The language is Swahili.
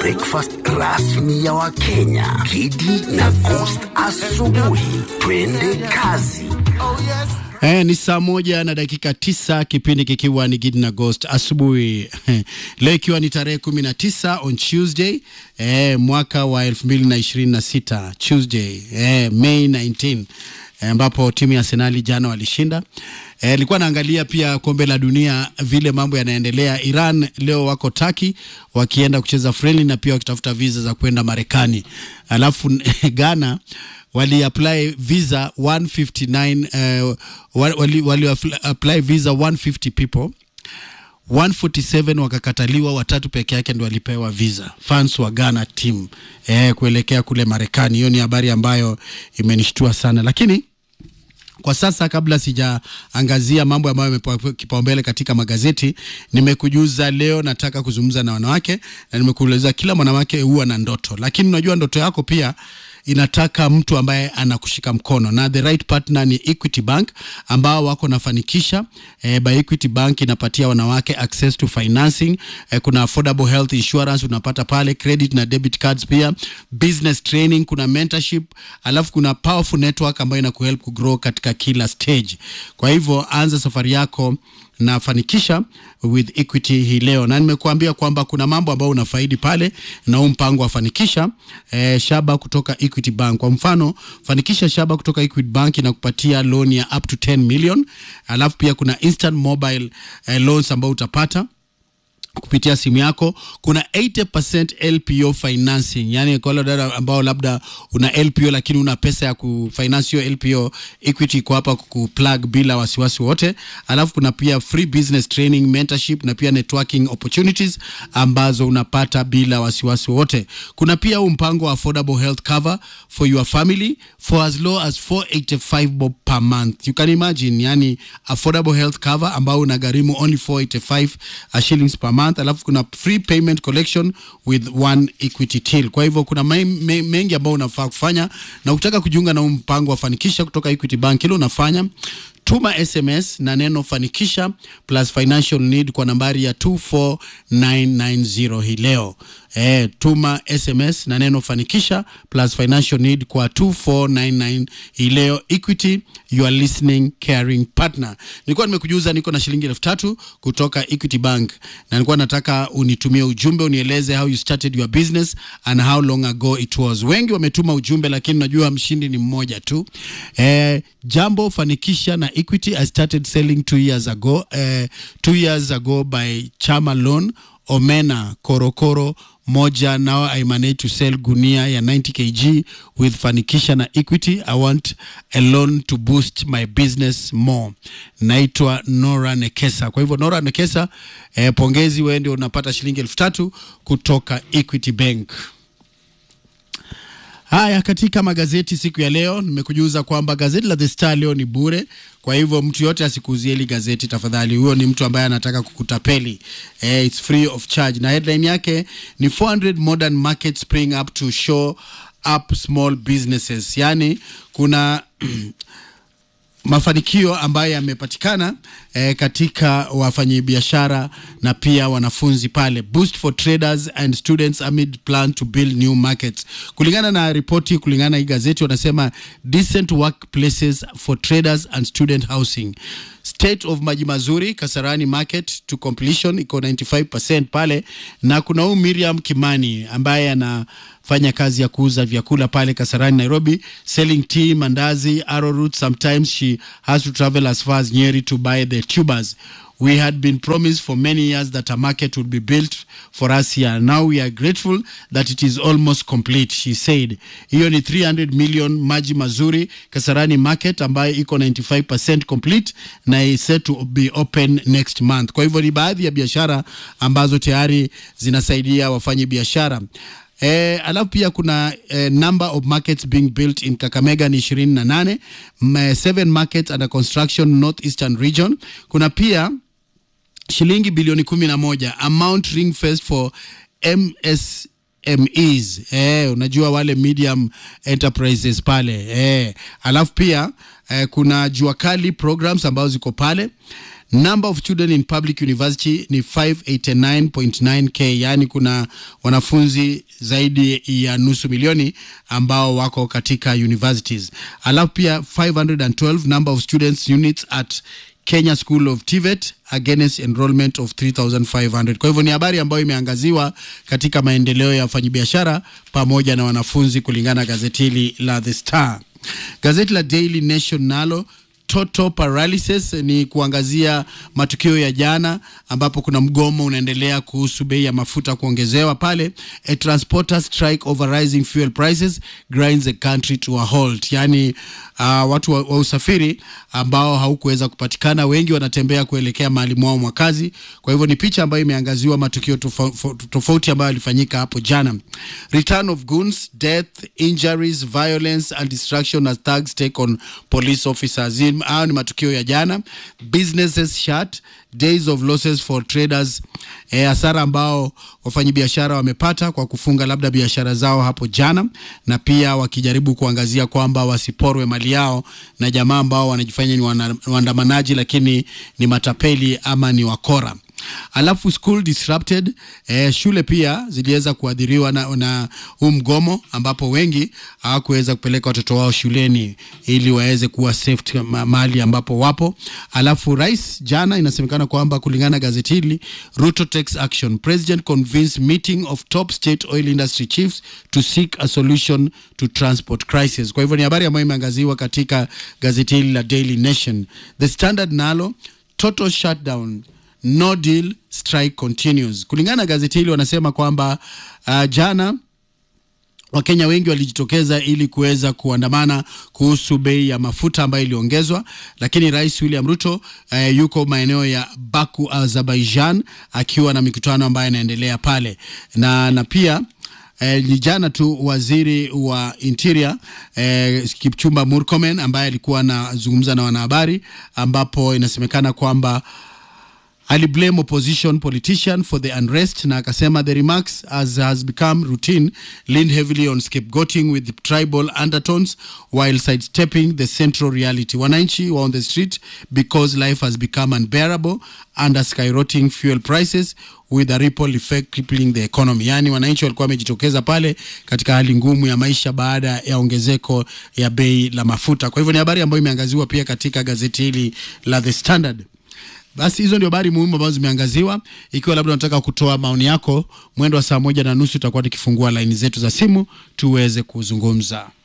breakfast rasmi ya Wakenya, Kidi na Coast asubuhi. Twende kazi. Eh, ni saa moja na dakika tisa kipindi kikiwa ni Gidi na Ghost asubuhi leo ikiwa ni tarehe kumi na tisa on Tuesday eh, mwaka wa elfu mbili na ishirini na sita Tuesday eh, May 19 ambapo eh, timu ya Arsenali jana walishinda. Nilikuwa eh, naangalia pia kombe la dunia vile mambo yanaendelea. Iran leo wako Taki wakienda kucheza friendly na pia wakitafuta visa za kwenda Marekani, alafu Ghana wali apply visa 159 uh, wali, wali apply visa 150 people 147 wakakataliwa, watatu peke yake ndio walipewa visa, fans wa Ghana team eh, kuelekea kule Marekani. Hiyo ni habari ambayo imenishtua sana, lakini kwa sasa kabla sijaangazia mambo ambayo yamepewa kipaumbele katika magazeti, nimekujuza leo nataka kuzungumza na wanawake, na nimekueleza kila mwanamke huwa na ndoto, lakini unajua ndoto yako pia inataka mtu ambaye anakushika mkono na the right partner ni Equity Bank ambao wako nafanikisha. Eh, by Equity Bank inapatia wanawake access to financing. Eh, kuna affordable health insurance unapata pale, credit na debit cards, pia business training, kuna mentorship, alafu kuna powerful network ambayo inakuhelp kugrow katika kila stage. Kwa hivyo anza safari yako nafanikisha with Equity hii leo, na nimekuambia kwamba kuna mambo ambayo unafaidi pale na huu mpango wa fanikisha eh, shaba kutoka Equity Bank. Kwa mfano, fanikisha shaba kutoka Equity Bank inakupatia loan ya up to 10 million, alafu pia kuna instant mobile eh, loans ambao utapata kupitia simu yako. Kuna 80% LPO financing, yani kwa wale dada ambao labda una LPO lakini una pesa ya kufinance hiyo LPO, Equity iko hapa kuplug bila wasiwasi wote. Alafu kuna pia free business training, mentorship na pia networking opportunities ambazo unapata bila wasiwasi wote. Kuna pia huu mpango wa affordable health cover for your family for as low as 485 bob per month. You can imagine, yani affordable health cover ambao unagharimu only 485 shillings per month alafu kuna free payment collection with one equity till. Kwa hivyo kuna me, me, mengi ambayo unafaa kufanya, na ukitaka kujiunga na mpango wa fanikisha kutoka Equity Bank, ile unafanya tuma SMS na neno fanikisha plus financial need kwa nambari ya 24990 hii leo. E, tuma SMS na neno fanikisha plus financial need kwa 2499 hii leo. Equity, you are listening caring partner. Nilikuwa nimekujuza niko na shilingi elfu tatu kutoka Equity Bank na nilikuwa nataka unitumie ujumbe unieleze how you started your business and how long ago it was. Wengi wametuma ujumbe, lakini najua mshindi ni mmoja tu. E, jambo fanikisha na Equity. I started selling two years ago, uh, two years ago by Chama Loan Omena Korokoro moja. Now I manage to sell gunia ya 90 kg with fanikisha na Equity. I want a loan to boost my business more. Naitwa Nora Nekesa. Kwa hivyo Nora Nekesa, eh, pongezi, wewe ndio unapata shilingi elfu tatu kutoka Equity Bank. Haya, katika magazeti siku ya leo nimekujuza kwamba gazeti la The Star leo ni bure. Kwa hivyo mtu yote asikuuzie hili gazeti tafadhali, huyo ni mtu ambaye anataka kukutapeli. Eh, it's free of charge, na headline yake ni 400 modern markets spring up to show up small businesses, yani kuna mafanikio ambayo yamepatikana eh, katika wafanyabiashara na pia wanafunzi pale. Boost for traders and students amid plan to build new markets. Kulingana na ripoti, kulingana na hii gazeti wanasema decent workplaces for traders and student housing. State of maji mazuri Kasarani market to completion iko 95% pale, na kuna huyu Miriam Kimani ambaye ana fanya kazi ya kuuza vyakula pale Kasarani Nairobi, selling tea, mandazi, arrowroot. Sometimes she has to travel as far as Nyeri to buy the tubers. We had been promised for many years that a market would be built for us here. Now we are grateful that it is almost complete, she said. Hiyo ni 300 million maji mazuri Kasarani market ambayo iko 95% complete na is set to be open next month. Kwa hivyo ni baadhi ya biashara ambazo tayari zinasaidia wafanyi biashara. Eh, alafu pia kuna eh, number of markets being built in Kakamega ni ishirini na nane seven markets under construction northeastern region. Kuna pia shilingi bilioni kumi na moja amount ring fest for MS MEs eh, unajua wale medium enterprises pale eh. Alafu pia eh, kuna jua kali programs ambazo ziko pale number of children in public university ni 589.9k yaani kuna wanafunzi zaidi ya nusu milioni ambao wako katika universities alafu pia 512 number of students units at Kenya School of TVET against enrollment of 3500. Kwa hivyo ni habari ambayo imeangaziwa katika maendeleo ya wafanyabiashara pamoja na wanafunzi kulingana na gazeti hili la The Star. Gazeti la Daily Nation nalo total paralysis ni kuangazia matukio ya jana ambapo kuna mgomo unaendelea kuhusu bei ya mafuta kuongezewa pale. A transporter strike over rising fuel prices grinds the country to a halt, yani uh, watu wa, wa usafiri ambao haukuweza kupatikana, wengi wanatembea kuelekea mahali mwao mwa kazi. Kwa hivyo ni picha ambayo imeangaziwa matukio tofauti tofauti ambayo yalifanyika hapo jana. Return of goons, death, injuries, violence and destruction as thugs take on police officers. Hayo ni matukio ya jana. Businesses shut, days of losses for traders, eh, hasara ambao wafanyabiashara wamepata kwa kufunga labda biashara zao hapo jana, na pia wakijaribu kuangazia kwamba wasiporwe mali yao na jamaa ambao wanajifanya ni wana- waandamanaji lakini ni matapeli ama ni wakora alafu school disrupted eh, shule pia ziliweza kuadhiriwa na, na huu mgomo ambapo wengi hawakuweza kupeleka watoto wao shuleni ili waweze kuwa safe ma- mahali ambapo wapo alafu rais jana inasemekana kwamba kulingana na gazeti hili ruto takes action president convenes meeting of top state oil industry chiefs to seek a solution to transport crisis kwa hivyo ni habari ambayo imeangaziwa katika gazeti hili la daily nation the standard nalo total shutdown no deal strike continues kulingana na gazeti hili wanasema kwamba uh, jana wakenya wengi walijitokeza ili kuweza kuandamana kuhusu bei ya mafuta ambayo iliongezwa lakini rais william ruto uh, yuko maeneo ya baku azerbaijan akiwa na mikutano ambayo inaendelea pale na, na pia Eh, ni jana tu waziri wa interior eh, Kipchumba Murkomen ambaye alikuwa anazungumza na wanahabari ambapo inasemekana kwamba aliblame opposition politician for the unrest na akasema the remarks as has become routine leaned heavily on scapegoating with tribal undertones while sidestepping the central reality wananchi were on the street because life has become unbearable under skyrocketing fuel prices with a ripple effect crippling the economy yaani wananchi walikuwa wamejitokeza pale katika hali ngumu ya maisha baada ya ongezeko ya bei la mafuta kwa hivyo ni habari ambayo imeangaziwa pia katika gazeti hili la the standard basi hizo ndio habari muhimu ambazo zimeangaziwa. Ikiwa labda unataka kutoa maoni yako, mwendo wa saa moja na nusu itakuwa tukifungua laini zetu za simu tuweze kuzungumza.